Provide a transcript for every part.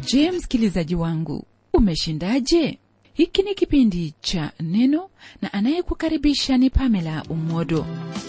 je msikilizaji wangu umeshindaje hiki ni kipindi cha neno na anayekukaribisha ni pamela umodo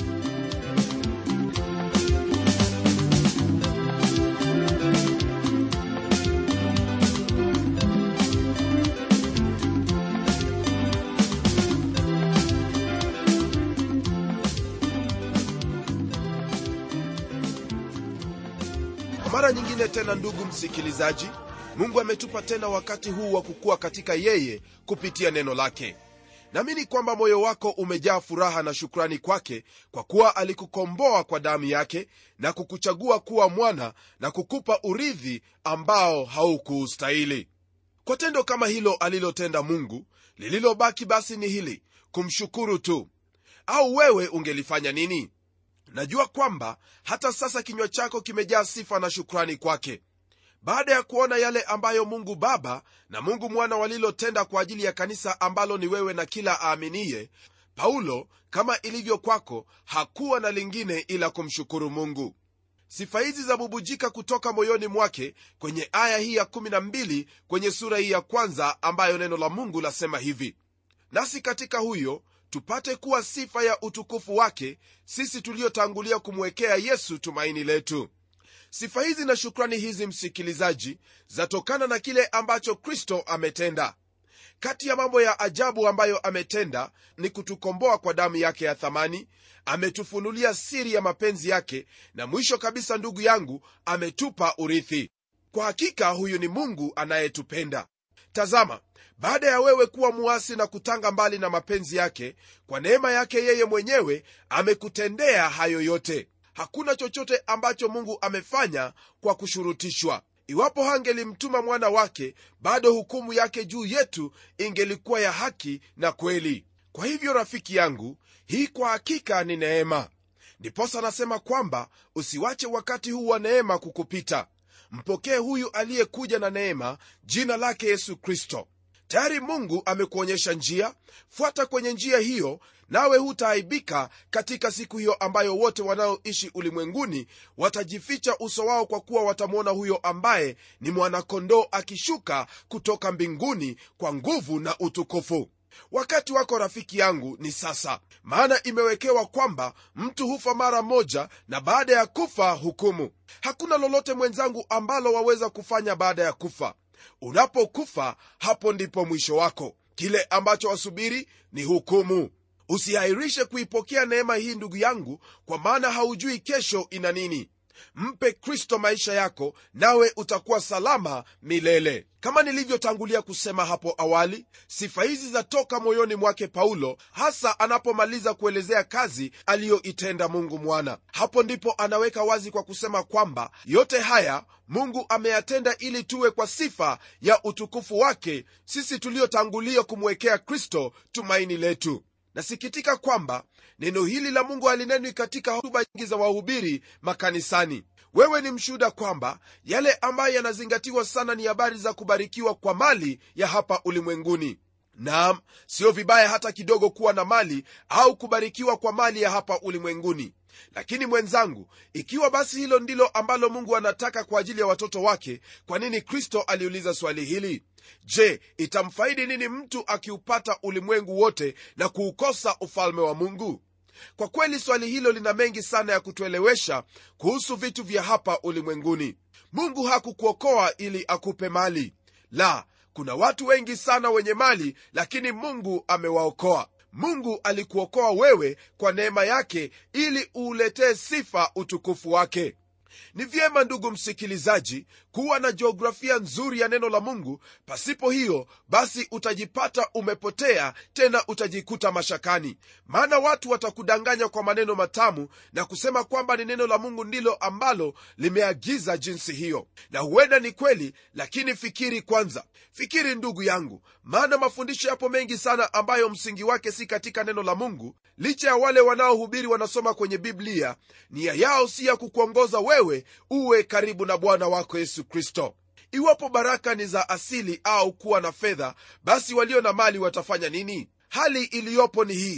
kwa mara nyingine tena ndugu msikilizaji mungu ametupa tena wakati huu wa kukua katika yeye kupitia neno lake naamini kwamba moyo wako umejaa furaha na shukrani kwake kwa kuwa alikukomboa kwa damu yake na kukuchagua kuwa mwana na kukupa urithi ambao haukuustahili kwa tendo kama hilo alilotenda mungu lililobaki basi ni hili kumshukuru tu au wewe ungelifanya nini najua kwamba hata sasa kinywa chako kimejaa sifa na shukrani kwake baada ya kuona yale ambayo mungu baba na mungu mwana walilotenda kwa ajili ya kanisa ambalo ni wewe na kila aaminiye paulo kama ilivyo kwako hakuwa na lingine ila kumshukuru mungu sifa hizi zabubujika kutoka moyoni mwake kwenye aya hii ya 12 kwenye sura hii ya kwanza ambayo neno la mungu lasema hivi nasi katika huyo tupate kuwa sifa ya utukufu wake sisi tuliotangulia kumwekea yesu tumaini letu sifa hizi na shukrani hizi msikilizaji zatokana na kile ambacho kristo ametenda kati ya mambo ya ajabu ambayo ametenda ni kutukomboa kwa damu yake ya thamani ametufunulia siri ya mapenzi yake na mwisho kabisa ndugu yangu ametupa urithi kwa hakika huyu ni mungu anayetupenda tazama baada ya wewe kuwa muasi na kutanga mbali na mapenzi yake kwa neema yake yeye mwenyewe amekutendea hayo yote hakuna chochote ambacho mungu amefanya kwa kushurutishwa iwapo hangelimtuma mwana wake bado hukumu yake juu yetu ingelikuwa ya haki na kweli kwa hivyo rafiki yangu hii kwa hakika ni neema ndiposa anasema kwamba usiwache wakati huu wa neema kukupita mpokee huyu aliyekuja na neema jina lake yesu kristo tayari mungu amekuonyesha njia fuata kwenye njia hiyo nawe hutaaibika katika siku hiyo ambayo wote wanaoishi ulimwenguni watajificha uso wao kwa kuwa watamwona huyo ambaye ni mwanakondoo akishuka kutoka mbinguni kwa nguvu na utukufu wakati wako rafiki yangu ni sasa maana imewekewa kwamba mtu hufa mara moja na baada ya kufa hukumu hakuna lolote mwenzangu ambalo waweza kufanya baada ya kufa unapokufa hapo ndipo mwisho wako kile ambacho wasubiri ni hukumu usihairishe kuipokea neema hii ndugu yangu kwa maana haujui kesho ina nini mpe kristo maisha yako nawe utakuwa salama milele kama nilivyotangulia kusema hapo awali sifa hizi zatoka moyoni mwake paulo hasa anapomaliza kuelezea kazi aliyoitenda mungu mwana hapo ndipo anaweka wazi kwa kusema kwamba yote haya mungu ameyatenda ili tuwe kwa sifa ya utukufu wake sisi tuliotangulia kumwekea kristo tumaini letu nasikitika kwamba neno hili la mungu halinenwi katika hotuba nyingi za wahubiri makanisani wewe ni mshuhuda kwamba yale ambayo yanazingatiwa sana ni habari za kubarikiwa kwa mali ya hapa ulimwenguni naam sio vibaya hata kidogo kuwa na mali au kubarikiwa kwa mali ya hapa ulimwenguni lakini mwenzangu ikiwa basi hilo ndilo ambalo mungu anataka kwa ajili ya watoto wake kwa nini kristo aliuliza swali hili je itamfaidi nini mtu akiupata ulimwengu wote na kuukosa ufalme wa mungu kwa kweli swali hilo lina mengi sana ya kutuelewesha kuhusu vitu vya hapa ulimwenguni mungu hakukuokoa ili akupe mali la kuna watu wengi sana wenye mali lakini mungu amewaokoa mungu alikuokoa wewe kwa neema yake ili uuletee sifa utukufu wake ni vyema ndugu msikilizaji kuwa na jiografia nzuri ya neno la mungu pasipo hiyo basi utajipata umepotea tena utajikuta mashakani maana watu watakudanganya kwa maneno matamu na kusema kwamba ni neno la mungu ndilo ambalo limeagiza jinsi hiyo na huenda ni kweli lakini fikiri kwanza fikiri ndugu yangu maana mafundisho yapo mengi sana ambayo msingi wake si katika neno la mungu licha ya wale wanaohubiri wanasoma kwenye biblia nia yao si ya kukuongoza wewe uwe karibu na bwana wako yesu kristo iwapo baraka ni za asili au kuwa na fedha basi walio na mali watafanya nini hali iliyopo ni hii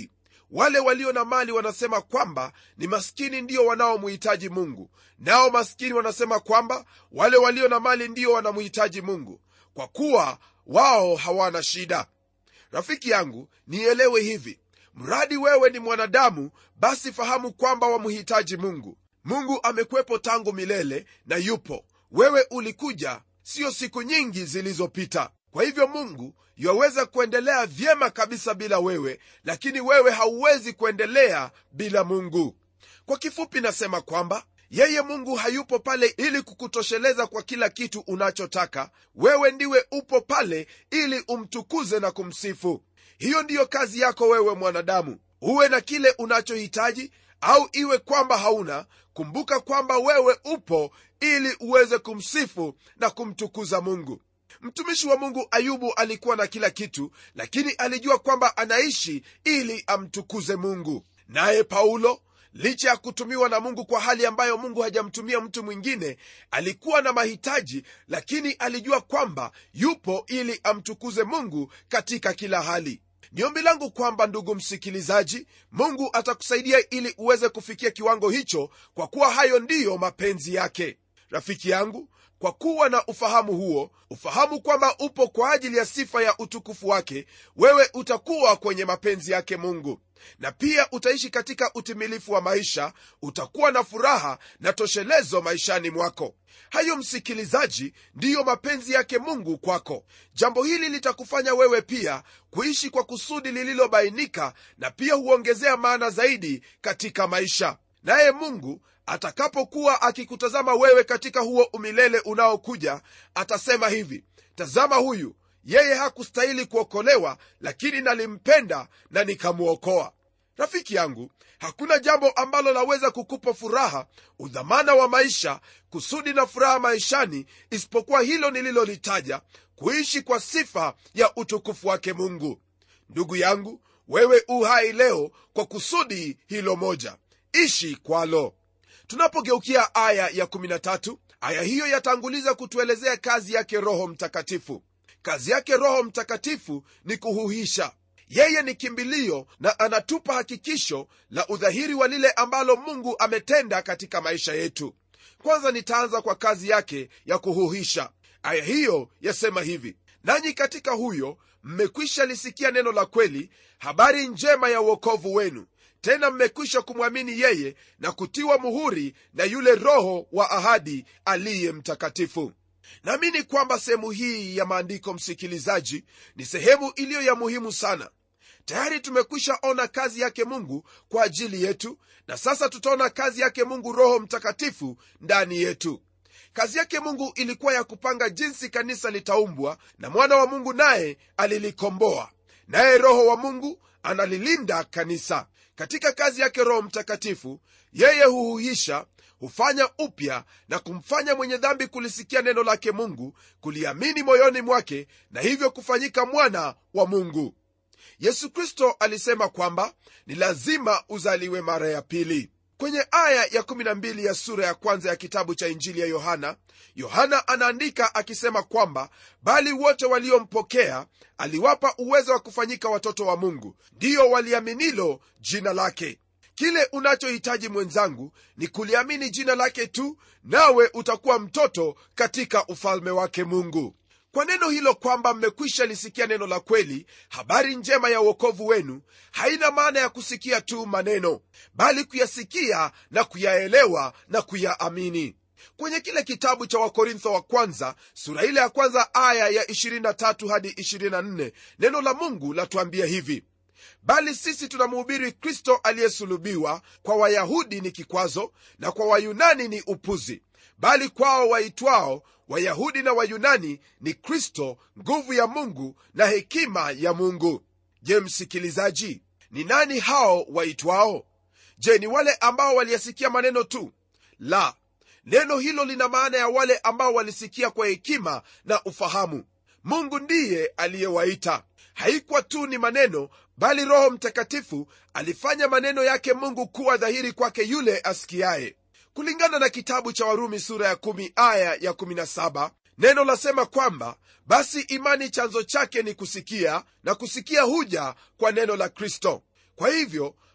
wale walio na mali wanasema kwamba ni maskini ndio wanaomhitaji mungu nao maskini wanasema kwamba wale walio na mali ndio wanamhitaji mungu kwa kuwa wao hawana shida rafiki yangu nielewe hivi mradi wewe ni mwanadamu basi fahamu kwamba wamhitaji mungu mungu amekwepo tangu milele na yupo wewe ulikuja siyo siku nyingi zilizopita kwa hivyo mungu yaweza kuendelea vyema kabisa bila wewe lakini wewe hauwezi kuendelea bila mungu kwa kifupi nasema kwamba yeye mungu hayupo pale ili kukutosheleza kwa kila kitu unachotaka wewe ndiwe upo pale ili umtukuze na kumsifu hiyo ndiyo kazi yako wewe mwanadamu uwe na kile unachohitaji au iwe kwamba hauna kumbuka kwamba wewe upo ili uweze kumsifu na kumtukuza mungu mtumishi wa mungu ayubu alikuwa na kila kitu lakini alijua kwamba anaishi ili amtukuze mungu naye paulo licha ya kutumiwa na mungu kwa hali ambayo mungu hajamtumia mtu mwingine alikuwa na mahitaji lakini alijua kwamba yupo ili amtukuze mungu katika kila hali ni ombi langu kwamba ndugu msikilizaji mungu atakusaidia ili uweze kufikia kiwango hicho kwa kuwa hayo ndiyo mapenzi yake rafiki yangu kwa kuwa na ufahamu huo ufahamu kwamba upo kwa ajili ya sifa ya utukufu wake wewe utakuwa kwenye mapenzi yake mungu na pia utaishi katika utimilifu wa maisha utakuwa na furaha na toshelezo maishani mwako hayo msikilizaji ndiyo mapenzi yake mungu kwako jambo hili litakufanya wewe pia kuishi kwa kusudi lililobainika na pia huongezea maana zaidi katika maisha naye mungu atakapokuwa akikutazama wewe katika huo umilele unaokuja atasema hivi tazama huyu yeye hakustahili kuokolewa lakini nalimpenda na nikamwokoa rafiki yangu hakuna jambo ambalo laweza kukupa furaha udhamana wa maisha kusudi na furaha maishani isipokuwa hilo nililolitaja kuishi kwa sifa ya utukufu wake mungu ndugu yangu wewe u hai leo kwa kusudi hilo moja ishi kwalo tunapogeukia aya ya 13 aya hiyo yatanguliza kutuelezea kazi yake roho mtakatifu kazi yake roho mtakatifu ni kuhuhisha yeye ni kimbilio na anatupa hakikisho la udhahiri wa lile ambalo mungu ametenda katika maisha yetu kwanza nitaanza kwa kazi yake ya kuhuhisha aya hiyo yasema hivi nanyi katika huyo mmekwisha lisikia neno la kweli habari njema ya uokovu wenu tena mmekwisha kumwamini yeye na kutiwa muhuri na yule roho wa ahadi aliye mtakatifu naamini kwamba sehemu hii ya maandiko msikilizaji ni sehemu iliyo ya muhimu sana tayari tumekwisha ona kazi yake mungu kwa ajili yetu na sasa tutaona kazi yake mungu roho mtakatifu ndani yetu kazi yake mungu ilikuwa ya kupanga jinsi kanisa litaumbwa na mwana wa mungu naye alilikomboa naye roho wa mungu analilinda kanisa katika kazi yake roho mtakatifu yeye huhuhisha hufanya upya na kumfanya mwenye dhambi kulisikia neno lake mungu kuliamini moyoni mwake na hivyo kufanyika mwana wa mungu yesu kristo alisema kwamba ni lazima uzaliwe mara ya pili kwenye aya ya 12 ya sura ya kwanza ya kitabu cha injili ya yohana yohana anaandika akisema kwamba bali wote waliompokea aliwapa uwezo wa kufanyika watoto wa mungu ndiyo waliaminilo jina lake kile unachohitaji mwenzangu ni kuliamini jina lake tu nawe utakuwa mtoto katika ufalme wake mungu kwa neno hilo kwamba mmekwisha lisikia neno la kweli habari njema ya uokovu wenu haina maana ya kusikia tu maneno bali kuyasikia na kuyaelewa na kuyaamini kwenye kile kitabu cha wakorintho wa kwanza sura ile ya kwanza aya ya 23 hadi 24 neno la mungu latuambia hivi bali sisi tunamhubiri kristo aliyesulubiwa kwa wayahudi ni kikwazo na kwa wayunani ni upuzi bali kwao waitwao wayahudi na wayunani ni kristo nguvu ya mungu na hekima ya mungu je msikilizaji ni nani hao waitwao je ni wale ambao waliyasikia maneno tu la neno hilo lina maana ya wale ambao walisikia kwa hekima na ufahamu mungu ndiye aliyewaita haikuwa tu ni maneno bali roho mtakatifu alifanya maneno yake mungu kuwa dhahiri kwake yule asikiaye kulingana na kitabu cha warumi sura ya 1 aya ya 17 neno lasema kwamba basi imani chanzo chake ni kusikia na kusikia huja kwa neno la kristo kwa hivyo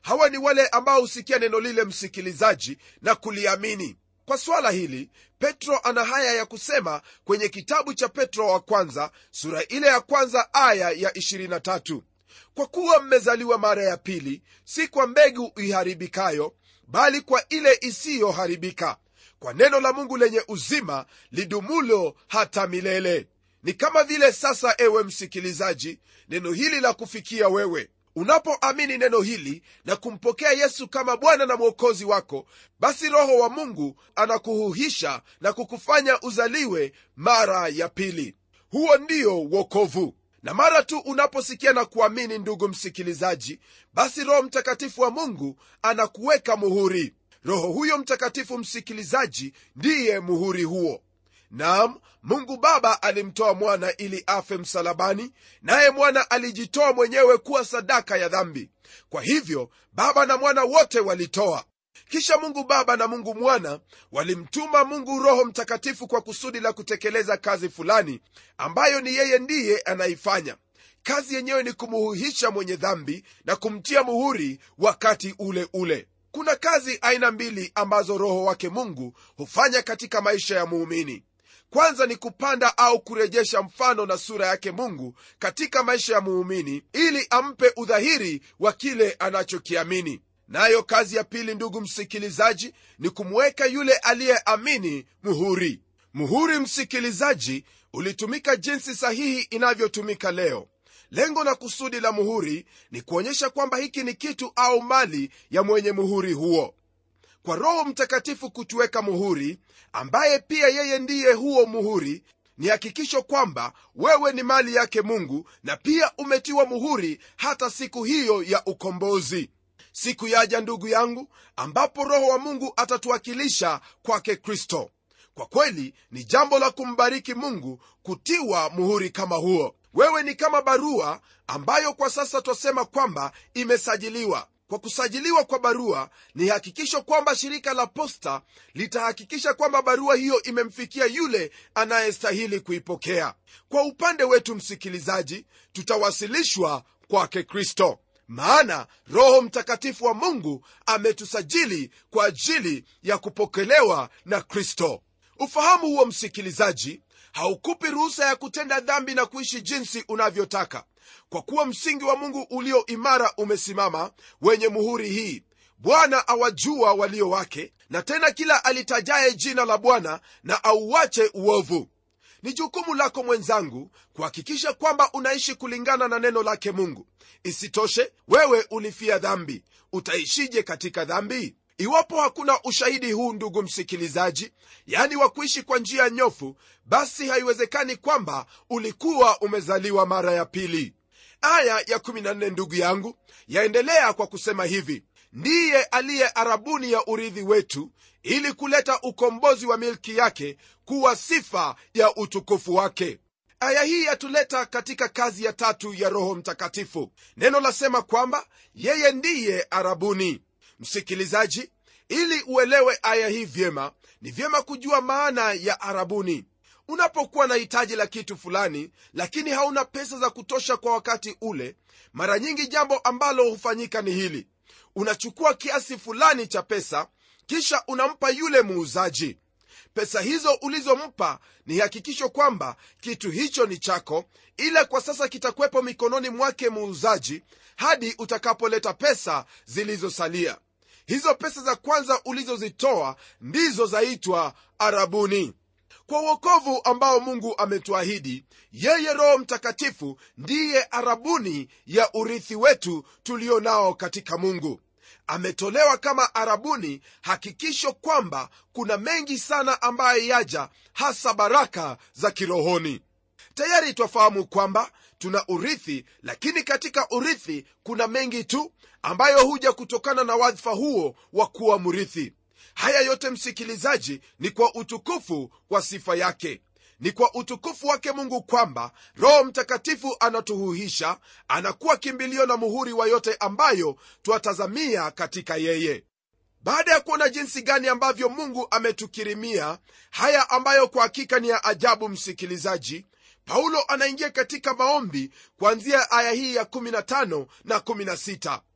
hawa ni wale ambao husikia neno lile msikilizaji na kuliamini kwa swala hili petro ana haya ya kusema kwenye kitabu cha petro wa kwanza sura ile ya kwanza aya ya 23 kwa kuwa mmezaliwa mara ya pili si kwa mbegu iharibikayo bali kwa ile isiyoharibika kwa neno la mungu lenye uzima lidumulo hata milele ni kama vile sasa ewe msikilizaji neno hili la kufikia wewe unapoamini neno hili na kumpokea yesu kama bwana na mwokozi wako basi roho wa mungu anakuhuhisha na kukufanya uzaliwe mara ya pili huo ndio wokovu na mara tu unaposikia na kuamini ndugu msikilizaji basi roho mtakatifu wa mungu anakuweka muhuri roho huyo mtakatifu msikilizaji ndiye muhuri huo nam mungu baba alimtoa mwana ili afe msalabani naye mwana alijitoa mwenyewe kuwa sadaka ya dhambi kwa hivyo baba na mwana wote walitoa kisha mungu baba na mungu mwana walimtuma mungu roho mtakatifu kwa kusudi la kutekeleza kazi fulani ambayo ni yeye ndiye anaifanya kazi yenyewe ni kumuhuhisha mwenye dhambi na kumtia muhuri wakati ule ule kuna kazi aina mbili ambazo roho wake mungu hufanya katika maisha ya muumini kwanza ni kupanda au kurejesha mfano na sura yake mungu katika maisha ya muumini ili ampe udhahiri wa kile anachokiamini nayo kazi ya pili ndugu msikilizaji ni kumweka yule aliyeamini muhuri muhuri msikilizaji ulitumika jinsi sahihi inavyotumika leo lengo na kusudi la muhuri ni kuonyesha kwamba hiki ni kitu au mali ya mwenye muhuri huo kwa roho mtakatifu kutuweka muhuri ambaye pia yeye ndiye huo muhuri ni hakikisho kwamba wewe ni mali yake mungu na pia umetiwa muhuri hata siku hiyo ya ukombozi siku yaja ndugu yangu ambapo roho wa mungu atatuwakilisha kwake kristo kwa kweli ni jambo la kumbariki mungu kutiwa muhuri kama huo wewe ni kama barua ambayo kwa sasa twasema kwamba imesajiliwa kwa kusajiliwa kwa barua ni hakikisho kwamba shirika la posta litahakikisha kwamba barua hiyo imemfikia yule anayestahili kuipokea kwa upande wetu msikilizaji tutawasilishwa kwake kristo maana roho mtakatifu wa mungu ametusajili kwa ajili ya kupokelewa na kristo ufahamu huo msikilizaji haukupi ruhusa ya kutenda dhambi na kuishi jinsi unavyotaka kwa kuwa msingi wa mungu ulio imara umesimama wenye muhuri hii bwana awajua walio wake na tena kila alitajaye jina la bwana na auache uovu ni jukumu lako mwenzangu kuhakikisha kwamba unaishi kulingana na neno lake mungu isitoshe wewe ulifia dhambi utaishije katika dhambi iwapo hakuna ushahidi huu ndugu msikilizaji yani wa kuishi kwa njia nyofu basi haiwezekani kwamba ulikuwa umezaliwa mara ya pili aya ya 14 ndugu yangu yaendelea kwa kusema hivi ndiye aliye arabuni ya urithi wetu ili kuleta ukombozi wa milki yake kuwa sifa ya utukufu wake aya hii yatuleta katika kazi ya tatu ya roho mtakatifu neno lasema kwamba yeye ndiye arabuni msikilizaji ili uelewe aya hii vyema ni vyema kujua maana ya arabuni unapokuwa na hitaji la kitu fulani lakini hauna pesa za kutosha kwa wakati ule mara nyingi jambo ambalo hufanyika ni hili unachukua kiasi fulani cha pesa kisha unampa yule muuzaji pesa hizo ulizompa ni hakikisho kwamba kitu hicho ni chako ila kwa sasa kitakuwepo mikononi mwake muuzaji hadi utakapoleta pesa zilizosalia hizo pesa za kwanza ulizozitoa ndizo zaitwa arabuni kwa uokovu ambao mungu ametuahidi yeye roho mtakatifu ndiye arabuni ya urithi wetu tulio nao katika mungu ametolewa kama arabuni hakikisho kwamba kuna mengi sana ambayo yaja hasa baraka za kirohoni tayari twafahamu kwamba tuna urithi lakini katika urithi kuna mengi tu ambayo huja kutokana na wadhifa huo wa kuwa mrithi haya yote msikilizaji ni kwa utukufu wa sifa yake ni kwa utukufu wake mungu kwamba roho mtakatifu anatuhuhisha anakuwa kimbilio na muhuri wa yote ambayo twatazamia katika yeye baada ya kuona jinsi gani ambavyo mungu ametukirimia haya ambayo kwa hakika ni ya ajabu msikilizaji paulo anaingia katika maombi kuanzia aya hii ya 15 na 16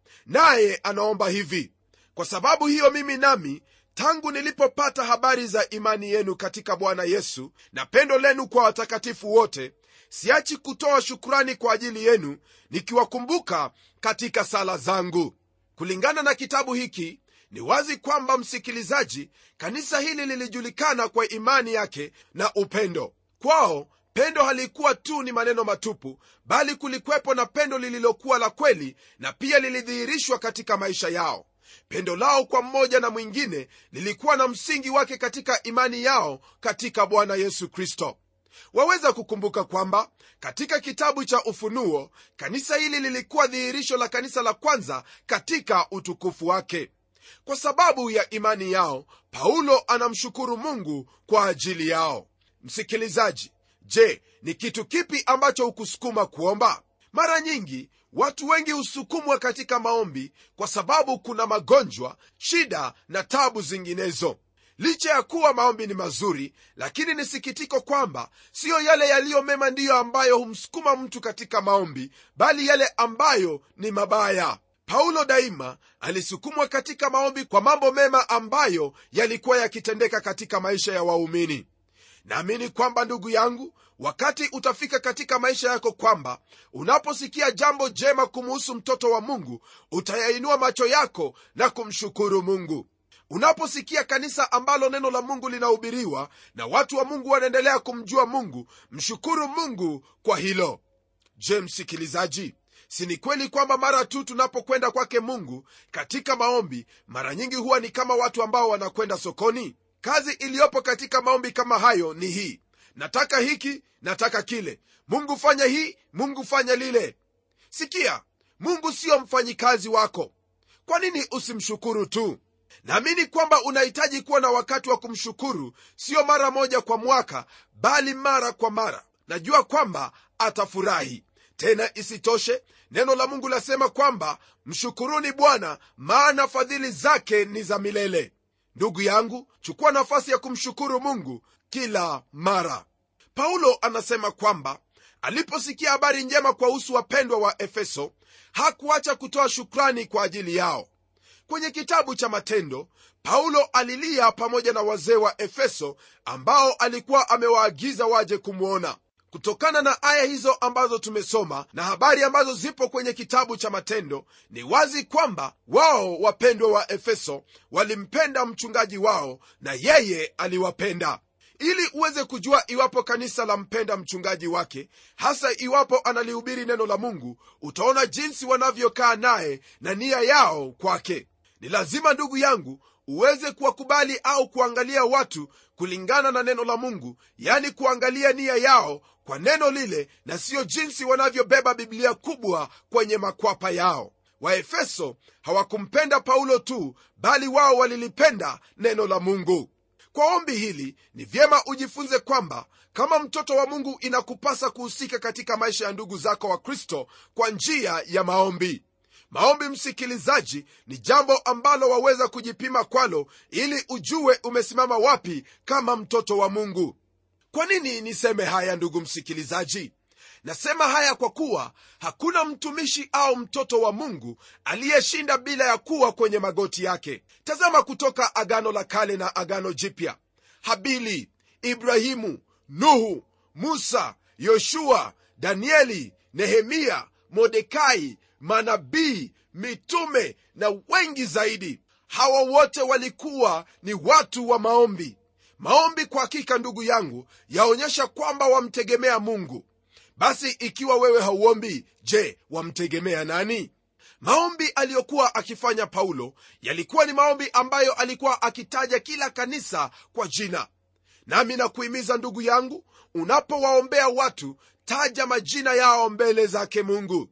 naye anaomba hivi kwa sababu hiyo mimi nami tangu nilipopata habari za imani yenu katika bwana yesu na pendo lenu kwa watakatifu wote siachi kutoa shukurani kwa ajili yenu nikiwakumbuka katika sala zangu kulingana na kitabu hiki ni wazi kwamba msikilizaji kanisa hili lilijulikana kwa imani yake na upendo kwao pendo halikuwa tu ni maneno matupu bali kulikwepo na pendo lililokuwa la kweli na pia lilidhihirishwa katika maisha yao pendo lao kwa mmoja na mwingine lilikuwa na msingi wake katika imani yao katika bwana yesu kristo waweza kukumbuka kwamba katika kitabu cha ufunuo kanisa hili lilikuwa dhihirisho la kanisa la kwanza katika utukufu wake kwa sababu ya imani yao paulo anamshukuru mungu kwa ajili yao msikilizaji je ni kitu kipi ambacho hukusukuma kuomba mara nyingi watu wengi husukumwa katika maombi kwa sababu kuna magonjwa shida na tabu zinginezo licha ya kuwa maombi ni mazuri lakini ni sikitiko kwamba siyo yale yaliyo mema ndiyo ambayo humsukuma mtu katika maombi bali yale ambayo ni mabaya paulo daima alisukumwa katika maombi kwa mambo mema ambayo yalikuwa yakitendeka katika maisha ya waumini naamini kwamba ndugu yangu wakati utafika katika maisha yako kwamba unaposikia jambo jema kumuhusu mtoto wa mungu utayainua macho yako na kumshukuru mungu unaposikia kanisa ambalo neno la mungu linahubiriwa na watu wa mungu wanaendelea kumjua mungu mshukuru mungu kwa hilo je msikilizaji si ni kweli kwamba mara tu tunapokwenda kwake mungu katika maombi mara nyingi huwa ni kama watu ambao wanakwenda sokoni kazi iliyopo katika maombi kama hayo ni hii nataka hiki nataka kile mungu fanya hii mungu fanya lile sikia mungu siyo mfanyikazi wako kwa nini usimshukuru tu naamini kwamba unahitaji kuwa na wakati wa kumshukuru siyo mara moja kwa mwaka bali mara kwa mara najua kwamba atafurahi tena isitoshe neno la mungu lasema kwamba mshukuruni bwana maana fadhili zake ni za milele ndugu yangu chukua nafasi ya kumshukuru mungu kila mara paulo anasema kwamba aliposikia habari njema kwa husu wapendwa wa efeso hakuacha kutoa shukrani kwa ajili yao kwenye kitabu cha matendo paulo alilia pamoja na wazee wa efeso ambao alikuwa amewaagiza waje kumwona kutokana na aya hizo ambazo tumesoma na habari ambazo zipo kwenye kitabu cha matendo ni wazi kwamba wao wapendwa wa efeso walimpenda mchungaji wao na yeye aliwapenda ili uweze kujua iwapo kanisa la mpenda mchungaji wake hasa iwapo analihubiri neno la mungu utaona jinsi wanavyokaa naye na nia yao kwake ni lazima ndugu yangu uweze kuwakubali au kuangalia watu kulingana na neno la mungu yani kuangalia nia yao kwa neno lile na siyo jinsi wanavyobeba biblia kubwa kwenye makwapa yao waefeso hawakumpenda paulo tu bali wao walilipenda neno la mungu kwa ombi hili ni vyema ujifunze kwamba kama mtoto wa mungu inakupasa kuhusika katika maisha ya ndugu zako wa kristo kwa njia ya maombi maombi msikilizaji ni jambo ambalo waweza kujipima kwalo ili ujue umesimama wapi kama mtoto wa mungu kwa nini niseme haya ndugu msikilizaji nasema haya kwa kuwa hakuna mtumishi au mtoto wa mungu aliyeshinda bila ya kuwa kwenye magoti yake tazama kutoka agano la kale na agano jipya habili ibrahimu nuhu musa yoshua danieli nehemia modekai manabii mitume na wengi zaidi hawa wote walikuwa ni watu wa maombi maombi kwa hakika ndugu yangu yaonyesha kwamba wamtegemea mungu basi ikiwa wewe hauombi je wamtegemea nani maombi aliyokuwa akifanya paulo yalikuwa ni maombi ambayo alikuwa akitaja kila kanisa kwa jina nami nakuhimiza ndugu yangu unapowaombea watu taja majina yao mbele zake mungu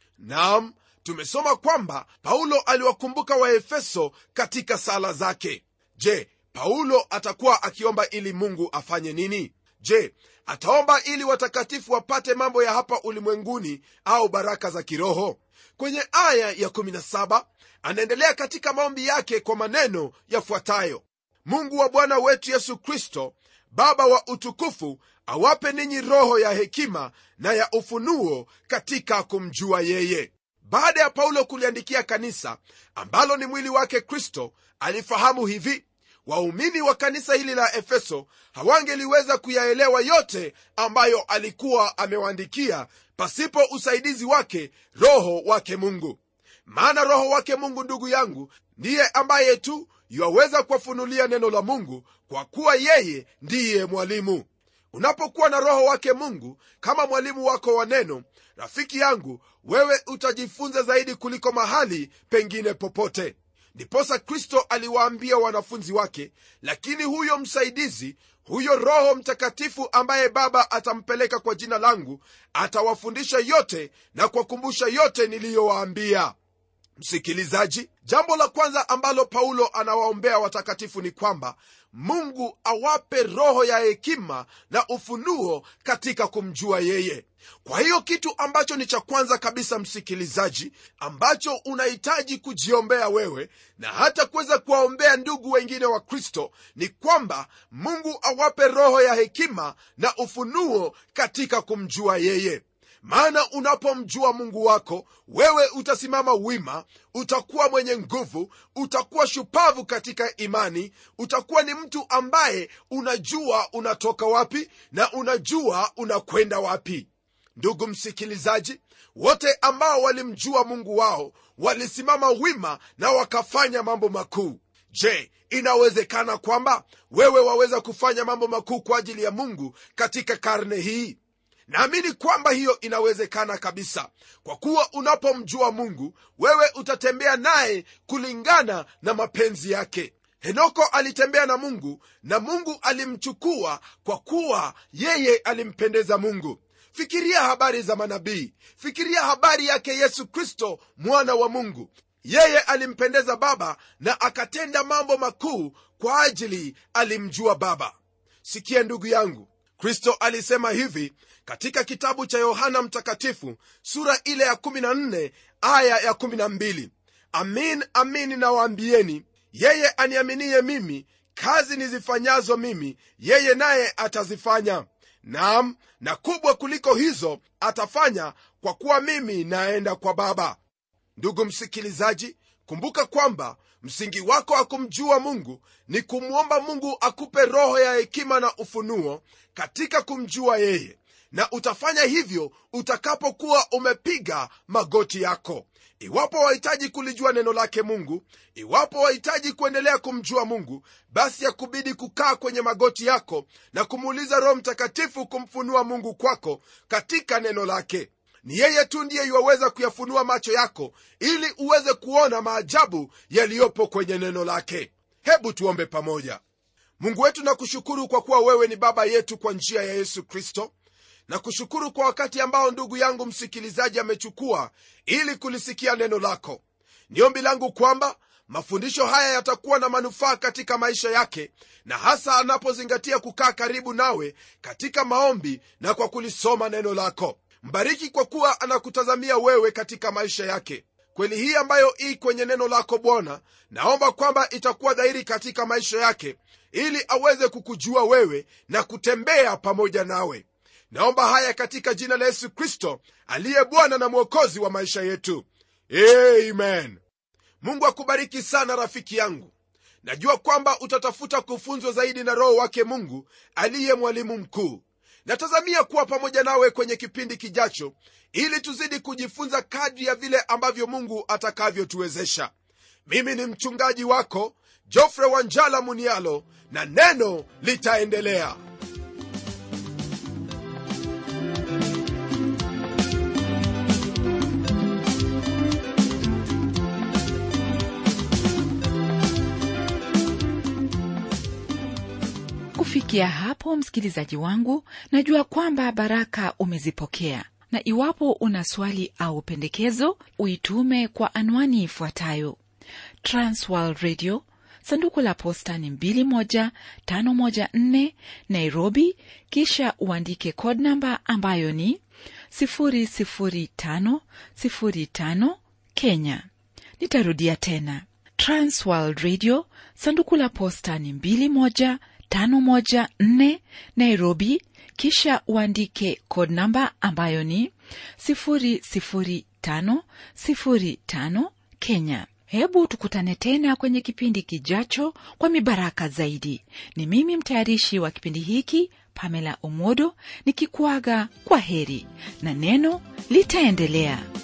nam tumesoma kwamba paulo aliwakumbuka waefeso katika sala zake je paulo atakuwa akiomba ili mungu afanye nini je ataomba ili watakatifu wapate mambo ya hapa ulimwenguni au baraka za kiroho kwenye aya ya 17 anaendelea katika maombi yake kwa maneno yafuatayo mungu wa bwana wetu yesu kristo baba wa utukufu awape ninyi roho ya hekima na ya ufunuo katika kumjua yeye baada ya paulo kuliandikia kanisa ambalo ni mwili wake kristo alifahamu hivi waumini wa kanisa hili la efeso hawangeliweza kuyaelewa yote ambayo alikuwa amewaandikia pasipo usaidizi wake roho wake mungu maana roho wake mungu ndugu yangu ndiye ambaye tu yuwaweza kuwafunulia neno la mungu kwa kuwa yeye ndiye mwalimu unapokuwa na roho wake mungu kama mwalimu wako wa neno rafiki yangu wewe utajifunza zaidi kuliko mahali pengine popote ndiposa kristo aliwaambia wanafunzi wake lakini huyo msaidizi huyo roho mtakatifu ambaye baba atampeleka kwa jina langu atawafundisha yote na kuwakumbusha yote niliyowaambia msikilizaji jambo la kwanza ambalo paulo anawaombea watakatifu ni kwamba mungu awape roho ya hekima na ufunuo katika kumjua yeye kwa hiyo kitu ambacho ni cha kwanza kabisa msikilizaji ambacho unahitaji kujiombea wewe na hata kuweza kuwaombea ndugu wengine wa kristo ni kwamba mungu awape roho ya hekima na ufunuo katika kumjua yeye maana unapomjua mungu wako wewe utasimama wima utakuwa mwenye nguvu utakuwa shupavu katika imani utakuwa ni mtu ambaye unajua unatoka wapi na unajua unakwenda wapi ndugu msikilizaji wote ambao walimjua mungu wao walisimama wima na wakafanya mambo makuu je inawezekana kwamba wewe waweza kufanya mambo makuu kwa ajili ya mungu katika karne hii naamini kwamba hiyo inawezekana kabisa kwa kuwa unapomjua mungu wewe utatembea naye kulingana na mapenzi yake henoko alitembea na mungu na mungu alimchukua kwa kuwa yeye alimpendeza mungu fikiria habari za manabii fikiria habari yake yesu kristo mwana wa mungu yeye alimpendeza baba na akatenda mambo makuu kwa ajili alimjua baba sikia ndugu yangu kristo alisema hivi katika kitabu cha yohana mtakatifu sura ile ya 14 aya ya 12 amin amin nawaambieni yeye aniaminiye mimi kazi nizifanyazo mimi yeye naye atazifanya naam na kubwa kuliko hizo atafanya kwa kuwa mimi naenda kwa baba ndugu msikilizaji kumbuka kwamba msingi wako wa kumjua mungu ni kumwomba mungu akupe roho ya hekima na ufunuo katika kumjua yeye na utafanya hivyo utakapokuwa umepiga magoti yako iwapo wahitaji kulijua neno lake mungu iwapo wahitaji kuendelea kumjua mungu basi yakubidi kukaa kwenye magoti yako na kumuuliza roho mtakatifu kumfunua mungu kwako katika neno lake ni yeye tu ndiye yuwaweza kuyafunua macho yako ili uweze kuona maajabu yaliyopo kwenye neno lake hebu tuombe pamoja mungu wetu na kushukuru kwa kuwa wewe ni baba yetu kwa njia ya yesu kristo na kushukuru kwa wakati ambao ndugu yangu msikilizaji amechukua ili kulisikia neno lako ni ombi langu kwamba mafundisho haya yatakuwa na manufaa katika maisha yake na hasa anapozingatia kukaa karibu nawe katika maombi na kwa kulisoma neno lako mbariki kwa kuwa anakutazamia wewe katika maisha yake kweli hii ambayo ii kwenye neno lako bwana naomba kwamba itakuwa dhahiri katika maisha yake ili aweze kukujua wewe na kutembea pamoja nawe naomba haya katika jina la yesu kristo aliye bwana na mwokozi wa maisha yetu amen mungu akubariki sana rafiki yangu najua kwamba utatafuta kufunzwa zaidi na roho wake mungu aliye mwalimu mkuu natazamia kuwa pamoja nawe kwenye kipindi kijacho ili tuzidi kujifunza kadri ya vile ambavyo mungu atakavyotuwezesha mimi ni mchungaji wako jofre wanjala munialo na neno litaendelea kufikia hapo msikilizaji wangu najua kwamba baraka umezipokea na iwapo una swali au pendekezo uitume kwa anwani ifuatayo transworld radio sanduku la posta ni 21514 nairobi kisha uandike code namba ambayo ni 00505 kenya nitarudia tena transworld radio sanduku la posta ni 21 514 Nairobi, kisha uandike code namba ambayo ni 21505 Kenya. Hebu tukutane tena kwenye kipindi kijacho kwa mibaraka zaidi. Ni mimi mtayarishi wa kipindi hiki Pamela Omodo nikikuaga kwa heri na neno litaendelea.